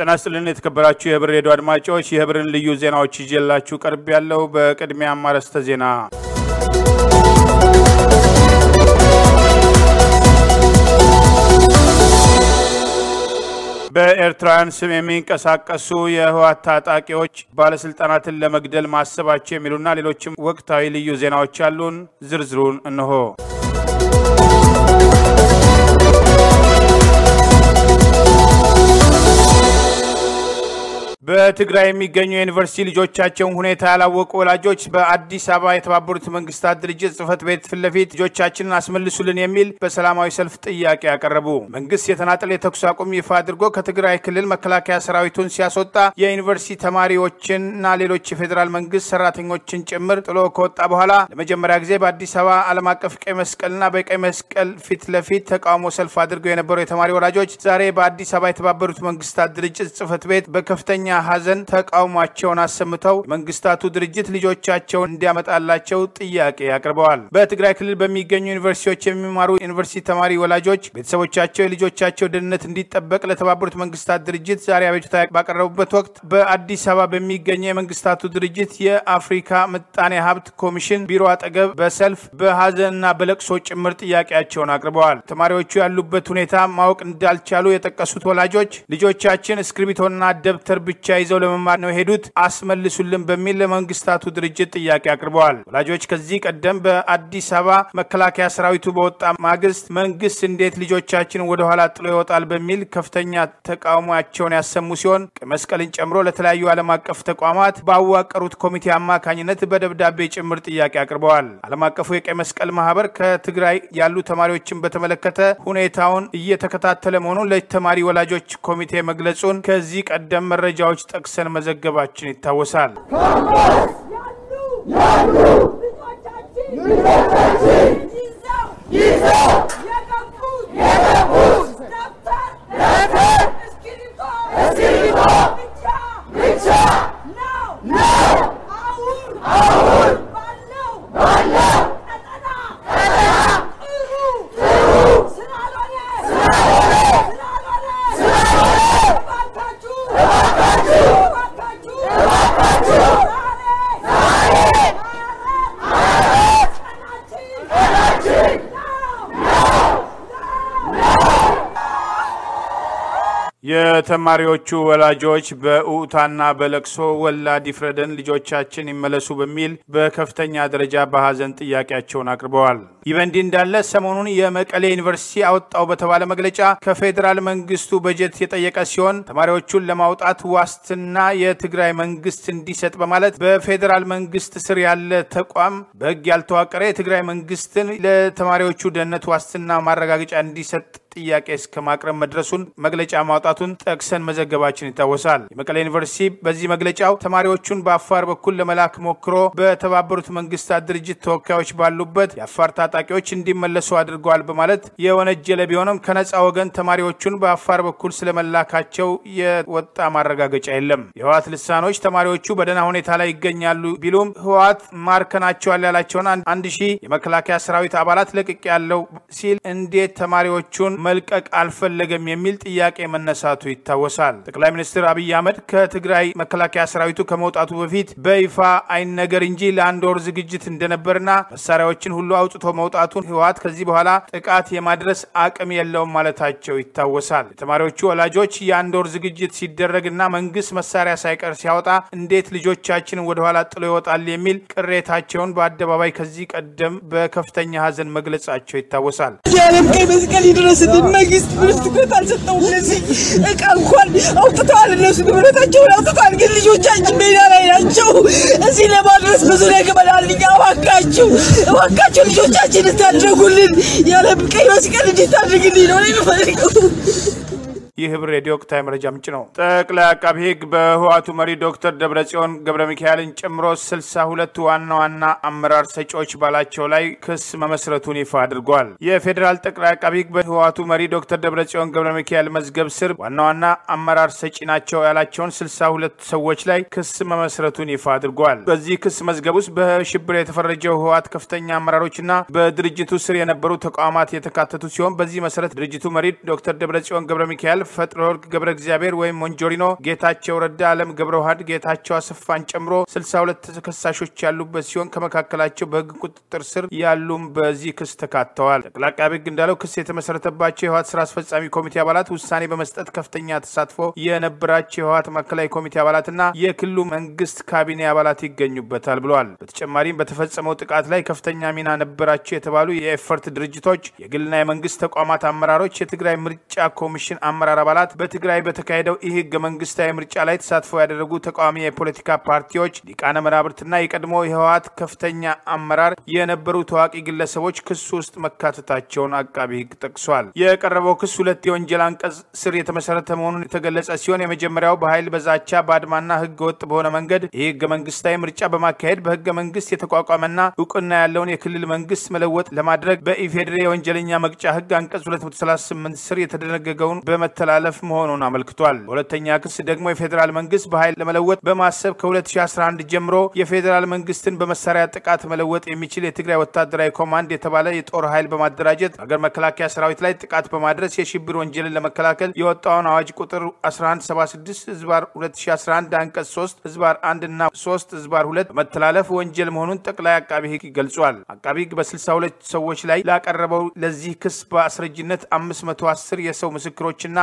ጤና ይስጥልን የተከበራችሁ የህብር ሬዲዮ አድማጮች የህብርን ልዩ ዜናዎች ይዤላችሁ ቀርብ ያለው በቅድሚያ አርዕስተ ዜና በኤርትራውያን ስም የሚንቀሳቀሱ የህወሓት ታጣቂዎች ባለስልጣናትን ለመግደል ማሰባቸው የሚሉና ሌሎችም ወቅታዊ ልዩ ዜናዎች አሉን። ዝርዝሩን እንሆ። በትግራይ የሚገኙ የዩኒቨርሲቲ ልጆቻቸውን ሁኔታ ያላወቁ ወላጆች በአዲስ አበባ የተባበሩት መንግስታት ድርጅት ጽህፈት ቤት ፊት ለፊት ልጆቻችንን አስመልሱልን የሚል በሰላማዊ ሰልፍ ጥያቄ ያቀረቡ። መንግስት የተናጠል የተኩስ አቁም ይፋ አድርጎ ከትግራይ ክልል መከላከያ ሰራዊቱን ሲያስወጣ የዩኒቨርሲቲ ተማሪዎችንና ሌሎች የፌዴራል መንግስት ሰራተኞችን ጭምር ጥሎ ከወጣ በኋላ ለመጀመሪያ ጊዜ በአዲስ አበባ ዓለም አቀፍ ቀይ መስቀልና በቀይ መስቀል ፊት ለፊት ተቃውሞ ሰልፍ አድርገው የነበሩ የተማሪ ወላጆች ዛሬ በአዲስ አበባ የተባበሩት መንግስታት ድርጅት ጽህፈት ቤት በከፍተኛ ሀዘን ተቃውሟቸውን አሰምተው መንግስታቱ ድርጅት ልጆቻቸውን እንዲያመጣላቸው ጥያቄ አቅርበዋል። በትግራይ ክልል በሚገኙ ዩኒቨርሲቲዎች የሚማሩ ዩኒቨርሲቲ ተማሪ ወላጆች ቤተሰቦቻቸው የልጆቻቸው ደህንነት እንዲጠበቅ ለተባበሩት መንግስታት ድርጅት ዛሬ አቤቱታ ባቀረቡበት ወቅት በአዲስ አበባ በሚገኘው የመንግስታቱ ድርጅት የአፍሪካ ምጣኔ ሀብት ኮሚሽን ቢሮ አጠገብ በሰልፍ በሀዘንና በለቅሶ ጭምር ጥያቄያቸውን አቅርበዋል። ተማሪዎቹ ያሉበት ሁኔታ ማወቅ እንዳልቻሉ የጠቀሱት ወላጆች ልጆቻችን እስክሪብቶና ደብተር ብቻ ብቻ ይዘው ለመማር ነው የሄዱት አስመልሱልን በሚል ለመንግስታቱ ድርጅት ጥያቄ አቅርበዋል። ወላጆች ከዚህ ቀደም በአዲስ አበባ መከላከያ ሰራዊቱ በወጣ ማግስት መንግስት እንዴት ልጆቻችንን ወደኋላ ጥሎ ይወጣል በሚል ከፍተኛ ተቃውሟቸውን ያሰሙ ሲሆን ቀይ መስቀልን ጨምሮ ለተለያዩ ዓለም አቀፍ ተቋማት ባዋቀሩት ኮሚቴ አማካኝነት በደብዳቤ ጭምር ጥያቄ አቅርበዋል። ዓለም አቀፉ የቀይ መስቀል ማህበር ከትግራይ ያሉ ተማሪዎችን በተመለከተ ሁኔታውን እየተከታተለ መሆኑን ለተማሪ ወላጆች ኮሚቴ መግለጹን ከዚህ ቀደም መረጃዎች ጠቅሰን መዘገባችን ይታወሳል። የተማሪዎቹ ወላጆች በኡታና በለቅሶ ወላድ ይፍረደን፣ ልጆቻችን ይመለሱ በሚል በከፍተኛ ደረጃ በሀዘን ጥያቄያቸውን አቅርበዋል። ይህ በእንዲህ እንዳለ ሰሞኑን የመቀሌ ዩኒቨርሲቲ አወጣው በተባለ መግለጫ ከፌዴራል መንግስቱ በጀት የጠየቀ ሲሆን ተማሪዎቹን ለማውጣት ዋስትና የትግራይ መንግስት እንዲሰጥ በማለት በፌዴራል መንግስት ስር ያለ ተቋም በህግ ያልተዋቀረ የትግራይ መንግስትን ለተማሪዎቹ ደህንነት ዋስትና ማረጋገጫ እንዲሰጥ ጥያቄ እስከ ማቅረብ መድረሱን መግለጫ ማውጣቱን ጠቅሰን መዘገባችን ይታወሳል። የመቀሌ ዩኒቨርሲቲ በዚህ መግለጫው ተማሪዎቹን በአፋር በኩል ለመላክ ሞክሮ በተባበሩት መንግስታት ድርጅት ተወካዮች ባሉበት የአፋር ታጣቂዎች እንዲመለሱ አድርገዋል በማለት የወነጀለ ቢሆንም ከነፃ ወገን ተማሪዎቹን በአፋር በኩል ስለመላካቸው የወጣ ማረጋገጫ የለም። የህወሓት ልሳኖች ተማሪዎቹ በደህና ሁኔታ ላይ ይገኛሉ ቢሉም ህወሓት ማርከናቸዋል ያላቸውን አንድ ሺህ የመከላከያ ሰራዊት አባላት ለቅቅ ያለው ሲል እንዴት ተማሪዎቹን መልቀቅ አልፈለገም የሚል ጥያቄ መነሳቱ ይታወሳል። ጠቅላይ ሚኒስትር አብይ አህመድ ከትግራይ መከላከያ ሰራዊቱ ከመውጣቱ በፊት በይፋ አይነገር እንጂ ለአንድ ወር ዝግጅት እንደነበርና መሳሪያዎችን ሁሉ አውጥቶ መውጣቱን ህወሓት ከዚህ በኋላ ጥቃት የማድረስ አቅም የለውም ማለታቸው ይታወሳል። የተማሪዎቹ ወላጆች የአንድ ወር ዝግጅት ሲደረግና መንግስት መሳሪያ ሳይቀር ሲያወጣ እንዴት ልጆቻችንን ወደኋላ ጥሎ ይወጣል የሚል ቅሬታቸውን በአደባባይ ከዚህ ቀደም በከፍተኛ ሀዘን መግለጻቸው ይታወሳል። የዓለም ቀይ መስቀል ይድረስልን። መንግስት ምንም ትኩረት አልሰጠውም። ለዚህ እቃ እንኳን አውጥተዋል፣ እነሱ ንብረታቸውን አውጥተዋል፣ ግን ልጆቻችን ሜዳ ላይ ናቸው። እዚህ ለማድረስ ብዙ ነገመናል። እኛ እባካችሁ እባካችሁ ልጆቻችን እንታደጉልን። የዓለም ቀይ መስቀል እንዲታደግልኝ ነው የምፈልገው። ይህ ህብር ሬዲዮ ወቅታዊ መረጃ ምንጭ ነው። ጠቅላይ አቃቢ ህግ በህወሓቱ መሪ ዶክተር ደብረጽዮን ገብረ ሚካኤልን ጨምሮ ስልሳ ሁለት ዋና ዋና አመራር ሰጪዎች ባላቸው ላይ ክስ መመስረቱን ይፋ አድርጓል። የፌዴራል ጠቅላይ አቃቢ ህግ በህወሓቱ መሪ ዶክተር ደብረጽዮን ገብረ ሚካኤል መዝገብ ስር ዋና ዋና አመራር ሰጪ ናቸው ያላቸውን ስልሳ ሁለት ሰዎች ላይ ክስ መመስረቱን ይፋ አድርጓል። በዚህ ክስ መዝገብ ውስጥ በሽብር የተፈረጀው ህወሓት ከፍተኛ አመራሮችና በድርጅቱ ስር የነበሩ ተቋማት የተካተቱ ሲሆን በዚህ መሰረት ድርጅቱ መሪ ዶክተር ደብረጽዮን ገብረ ሚካኤል ፈጥረወርቅ ገብረ እግዚአብሔር ወይም ሞንጆሪኖ፣ ጌታቸው ረዳ፣ አለም ገብረ ውሃድ፣ ጌታቸው አሰፋን ጨምሮ 62 ተከሳሾች ያሉበት ሲሆን ከመካከላቸው በህግ ቁጥጥር ስር ያሉም በዚህ ክስ ተካተዋል። ጠቅላይ አቃቤ ህግ እንዳለው ክስ የተመሰረተባቸው የህወሓት ስራ አስፈጻሚ ኮሚቴ አባላት ውሳኔ በመስጠት ከፍተኛ ተሳትፎ የነበራቸው የህወሓት ማዕከላዊ ኮሚቴ አባላትና የክልሉ መንግስት ካቢኔ አባላት ይገኙበታል ብለዋል። በተጨማሪም በተፈጸመው ጥቃት ላይ ከፍተኛ ሚና ነበራቸው የተባሉ የኤፈርት ድርጅቶች፣ የግልና የመንግስት ተቋማት አመራሮች፣ የትግራይ ምርጫ ኮሚሽን አመራር አባላት፣ በትግራይ በተካሄደው ይህ ህገ መንግስታዊ ምርጫ ላይ ተሳትፎ ያደረጉ ተቃዋሚ የፖለቲካ ፓርቲዎች፣ ሊቃነ መናብርትና የቀድሞ የህወሓት ከፍተኛ አመራር የነበሩ ታዋቂ ግለሰቦች ክሱ ውስጥ መካተታቸውን አቃቢ ህግ ጠቅሷል። የቀረበው ክስ ሁለት የወንጀል አንቀጽ ስር የተመሰረተ መሆኑን የተገለጸ ሲሆን የመጀመሪያው በኃይል በዛቻ በአድማና ህገ ወጥ በሆነ መንገድ ይህ ህገ መንግስታዊ ምርጫ በማካሄድ በህገ መንግስት የተቋቋመና እውቅና ያለውን የክልል መንግስት መለወጥ ለማድረግ በኢፌዴሪ የወንጀለኛ መቅጫ ህግ አንቀጽ 238 ስር የተደነገገውን በመተላለፍ መሆኑን አመልክቷል። በሁለተኛ ክስ ደግሞ የፌዴራል መንግስት በኃይል ለመለወጥ በማሰብ ከ2011 ጀምሮ የፌዴራል መንግስትን በመሳሪያ ጥቃት መለወጥ የሚችል የትግራይ ወታደራዊ ኮማንድ የተባለ የጦር ኃይል በማደራጀት በሀገር መከላከያ ሰራዊት ላይ ጥቃት በማድረስ የሽብር ወንጀልን ለመከላከል የወጣውን አዋጅ ቁጥር 1176 ህዝባር 2011 አንቀጽ 3 ህዝባር 1 እና 3 ህዝባር 2 በመተላለፍ ወንጀል መሆኑን ጠቅላይ አቃቢ ህግ ገልጿል። አቃቢ ህግ በ62 ሰዎች ላይ ላቀረበው ለዚህ ክስ በአስረጅነት 510 የሰው ምስክሮችና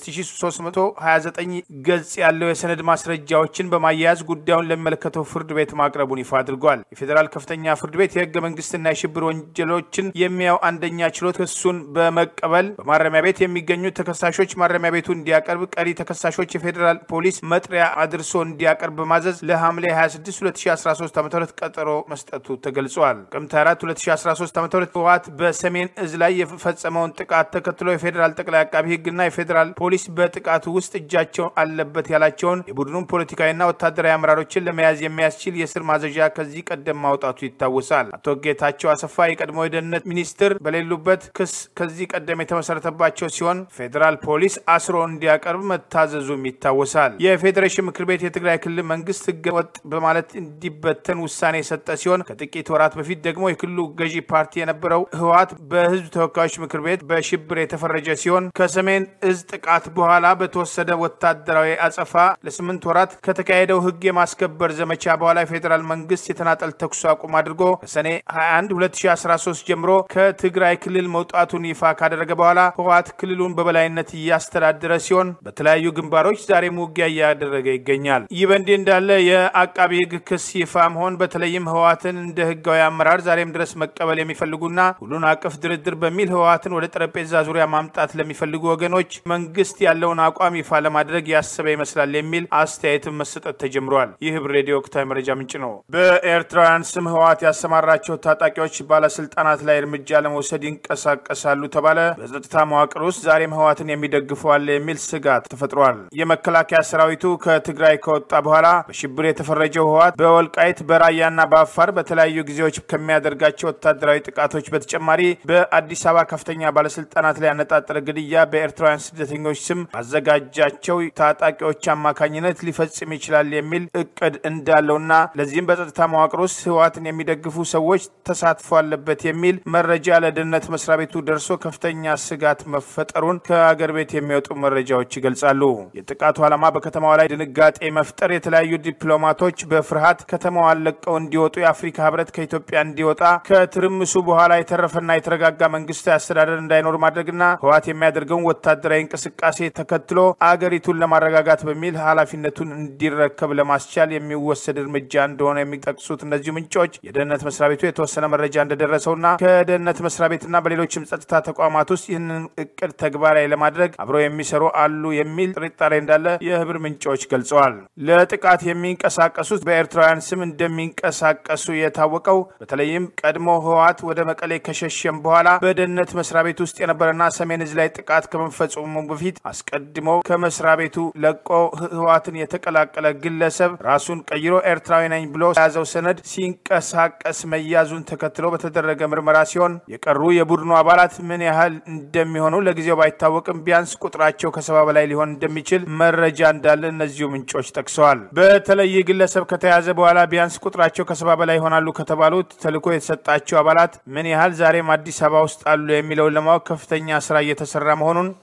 5329 ገጽ ያለው የሰነድ ማስረጃዎችን በማያያዝ ጉዳዩን ለሚመለከተው ፍርድ ቤት ማቅረቡን ይፋ አድርጓል። የፌዴራል ከፍተኛ ፍርድ ቤት የህገ መንግስትና የሽብር ወንጀሎችን የሚያው አንደኛ ችሎት ክሱን በመቀበል በማረሚያ ቤት የሚገኙ ተከሳሾች ማረሚያ ቤቱ እንዲያቀርብ፣ ቀሪ ተከሳሾች የፌዴራል ፖሊስ መጥሪያ አድርሶ እንዲያቀርብ በማዘዝ ለሐምሌ 26 2013 ዓ ም ቀጠሮ መስጠቱ ተገልጿል። ጥቅምት 4 2013 ዓ ም ህወሓት በሰሜን እዝ ላይ የፈጸመውን ጥቃት ተከትሎ የፌዴራል ጠቅላይ አቃቢ ህግና የፌዴራል ፖሊስ በጥቃቱ ውስጥ እጃቸው አለበት ያላቸውን የቡድኑን ፖለቲካዊና ወታደራዊ አመራሮችን ለመያዝ የሚያስችል የስር ማዘዣ ከዚህ ቀደም ማውጣቱ ይታወሳል። አቶ ጌታቸው አሰፋ የቀድሞ የደህንነት ሚኒስትር በሌሉበት ክስ ከዚህ ቀደም የተመሰረተባቸው ሲሆን ፌዴራል ፖሊስ አስሮ እንዲያቀርብ መታዘዙም ይታወሳል። የፌዴሬሽን ምክር ቤት የትግራይ ክልል መንግስት ህገ ወጥ በማለት እንዲበተን ውሳኔ የሰጠ ሲሆን ከጥቂት ወራት በፊት ደግሞ የክልሉ ገዢ ፓርቲ የነበረው ህወሓት በህዝብ ተወካዮች ምክር ቤት በሽብር የተፈረጀ ሲሆን ከሰሜን እዝ ጥቃት በኋላ በተወሰደ ወታደራዊ አጸፋ ለስምንት ወራት ከተካሄደው ህግ የማስከበር ዘመቻ በኋላ የፌዴራል መንግስት የተናጠል ተኩስ አቁም አድርጎ ከሰኔ 21 2013 ጀምሮ ከትግራይ ክልል መውጣቱን ይፋ ካደረገ በኋላ ህወሓት ክልሉን በበላይነት እያስተዳደረ ሲሆን በተለያዩ ግንባሮች ዛሬም ውጊያ እያደረገ ይገኛል። ይህ በእንዲህ እንዳለ የአቃቢ ህግ ክስ ይፋ መሆን በተለይም ህወሓትን እንደ ህጋዊ አመራር ዛሬም ድረስ መቀበል የሚፈልጉና ሁሉን አቀፍ ድርድር በሚል ህወሓትን ወደ ጠረጴዛ ዙሪያ ማምጣት ለሚፈልጉ ወገኖች መንግስት ያለውን አቋም ይፋ ለማድረግ ያሰበ ይመስላል የሚል አስተያየትን መሰጠት ተጀምሯል። ይህ ህብር ሬዲዮ ወቅታዊ መረጃ ምንጭ ነው። በኤርትራውያን ስም ህወሓት ያሰማራቸው ታጣቂዎች ባለስልጣናት ላይ እርምጃ ለመውሰድ ይንቀሳቀሳሉ ተባለ። በጸጥታ መዋቅር ውስጥ ዛሬም ህወሓትን የሚደግፉ አለ የሚል ስጋት ተፈጥሯል። የመከላከያ ሰራዊቱ ከትግራይ ከወጣ በኋላ በሽብር የተፈረጀው ህወሓት በወልቃይት በራያና በአፋር በተለያዩ ጊዜዎች ከሚያደርጋቸው ወታደራዊ ጥቃቶች በተጨማሪ በአዲስ አበባ ከፍተኛ ባለስልጣናት ላይ ያነጣጠረ ግድያ በኤርትራውያን ስደተኞች ስም ባዘጋጃቸው ታጣቂዎች አማካኝነት ሊፈጽም ይችላል የሚል እቅድ እንዳለውና ለዚህም በጸጥታ መዋቅር ውስጥ ህወሓትን የሚደግፉ ሰዎች ተሳትፎ አለበት የሚል መረጃ ለደህንነት መስሪያ ቤቱ ደርሶ ከፍተኛ ስጋት መፈጠሩን ከአገር ቤት የሚወጡ መረጃዎች ይገልጻሉ። የጥቃቱ ዓላማ በከተማዋ ላይ ድንጋጤ መፍጠር፣ የተለያዩ ዲፕሎማቶች በፍርሃት ከተማዋን ለቀው እንዲወጡ፣ የአፍሪካ ህብረት ከኢትዮጵያ እንዲወጣ፣ ከትርምሱ በኋላ የተረፈና የተረጋጋ መንግስታዊ አስተዳደር እንዳይኖር ማድረግና ህወሓት የሚያደርገውን ወታደራዊ እንቅስቃሴ ተከትሎ አገሪቱን ለማረጋጋት በሚል ኃላፊነቱን እንዲረከብ ለማስቻል የሚወሰድ እርምጃ እንደሆነ የሚጠቅሱት እነዚሁ ምንጮች የደህንነት መስሪያ ቤቱ የተወሰነ መረጃ እንደደረሰውና ከደህንነት መስሪያ ቤትና በሌሎችም ጸጥታ ተቋማት ውስጥ ይህንን እቅድ ተግባራዊ ለማድረግ አብረው የሚሰሩ አሉ የሚል ጥርጣሬ እንዳለ የህብር ምንጮች ገልጸዋል። ለጥቃት የሚንቀሳቀሱት በኤርትራውያን ስም እንደሚንቀሳቀሱ የታወቀው በተለይም ቀድሞ ህወሓት ወደ መቀሌ ከሸሸም በኋላ በደህንነት መስሪያ ቤት ውስጥ የነበረና ሰሜን እዝ ላይ ጥቃት ከመፈጸሙ በፊት አስቀድሞ ከመስሪያ ቤቱ ለቆ ህወሓትን የተቀላቀለ ግለሰብ ራሱን ቀይሮ ኤርትራዊ ነኝ ብሎ የያዘው ሰነድ ሲንቀሳቀስ መያዙን ተከትሎ በተደረገ ምርመራ ሲሆን የቀሩ የቡድኑ አባላት ምን ያህል እንደሚሆኑ ለጊዜው ባይታወቅም ቢያንስ ቁጥራቸው ከሰባ በላይ ሊሆን እንደሚችል መረጃ እንዳለ እነዚሁ ምንጮች ጠቅሰዋል። በተለይ ግለሰብ ከተያዘ በኋላ ቢያንስ ቁጥራቸው ከሰባ በላይ ይሆናሉ ከተባሉት ተልዕኮ የተሰጣቸው አባላት ምን ያህል ዛሬም አዲስ አበባ ውስጥ አሉ የሚለውን ለማወቅ ከፍተኛ ስራ እየተሰራ መሆኑን ለዚህ መረጃ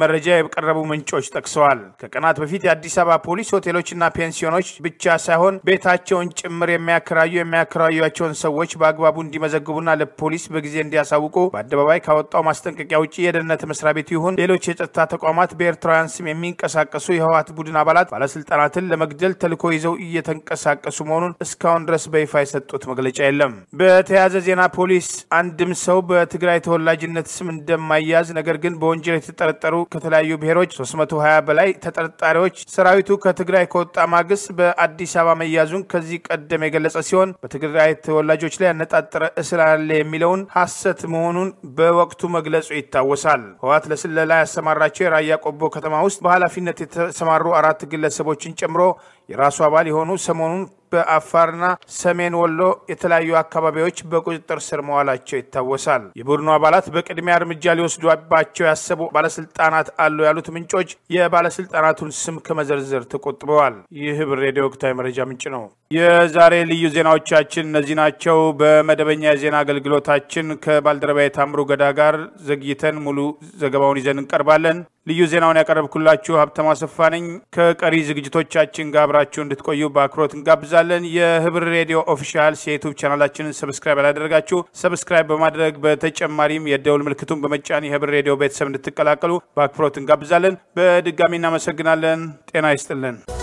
መረጃ የቀረቡ ምንጮች ጠቅሰዋል። ከቀናት በፊት የአዲስ አበባ ፖሊስ ሆቴሎችና ፔንሲዮኖች ብቻ ሳይሆን ቤታቸውን ጭምር የሚያከራዩ የሚያከራዩቸውን ሰዎች በአግባቡ እንዲመዘግቡና ለፖሊስ በጊዜ እንዲያሳውቁ በአደባባይ ካወጣው ማስጠንቀቂያ ውጭ የደህንነት መስሪያ ቤቱ ይሁን ሌሎች የጸጥታ ተቋማት በኤርትራውያን ስም የሚንቀሳቀሱ የህወሓት ቡድን አባላት ባለስልጣናትን ለመግደል ተልዕኮ ይዘው እየተንቀሳቀሱ መሆኑን እስካሁን ድረስ በይፋ የሰጡት መግለጫ የለም። በተያያዘ ዜና ፖሊስ አንድም ሰው በትግራይ ተወላጅነት ስም እንደማያዝ ነገር ግን በወንጀል የተጠረጠሩ ከተለያዩ ብሔሮች 320 በላይ ተጠርጣሪዎች ሰራዊቱ ከትግራይ ከወጣ ማግስት በአዲስ አበባ መያዙን ከዚህ ቀደም የገለጸ ሲሆን በትግራይ ተወላጆች ላይ ያነጣጠረ እስር አለ የሚለውን ሐሰት መሆኑን በወቅቱ መግለጹ ይታወሳል። ህወሓት ለስለላ ያሰማራቸው የራያ ቆቦ ከተማ ውስጥ በኃላፊነት የተሰማሩ አራት ግለሰቦችን ጨምሮ የራሱ አባል የሆኑ ሰሞኑን በአፋርና ሰሜን ወሎ የተለያዩ አካባቢዎች በቁጥጥር ስር መዋላቸው ይታወሳል። የቡድኑ አባላት በቅድሚያ እርምጃ ሊወስዱባቸው ያሰቡ ባለስልጣናት አሉ ያሉት ምንጮች የባለስልጣናቱን ስም ከመዘርዘር ተቆጥበዋል። ይህ ህብር ሬዲዮ ወቅታዊ መረጃ ምንጭ ነው። የዛሬ ልዩ ዜናዎቻችን እነዚህ ናቸው። በመደበኛ የዜና አገልግሎታችን ከባልደረባ የታምሩ ገዳ ጋር ዘግይተን ሙሉ ዘገባውን ይዘን እንቀርባለን። ልዩ ዜናውን ያቀረብኩላችሁ ሀብተማ አሰፋ ነኝ። ከቀሪ ዝግጅቶቻችን ጋር አብራችሁ እንድትቆዩ በአክብሮት እንጋብዛለን። የህብር ሬዲዮ ኦፊሻልስ የዩቱብ ቻናላችንን ሰብስክራይብ ያላደረጋችሁ ሰብስክራይብ በማድረግ በተጨማሪም የደውል ምልክቱን በመጫን የህብር ሬዲዮ ቤተሰብ እንድትቀላቀሉ በአክብሮት እንጋብዛለን። በድጋሚ እናመሰግናለን። ጤና ይስጥልን።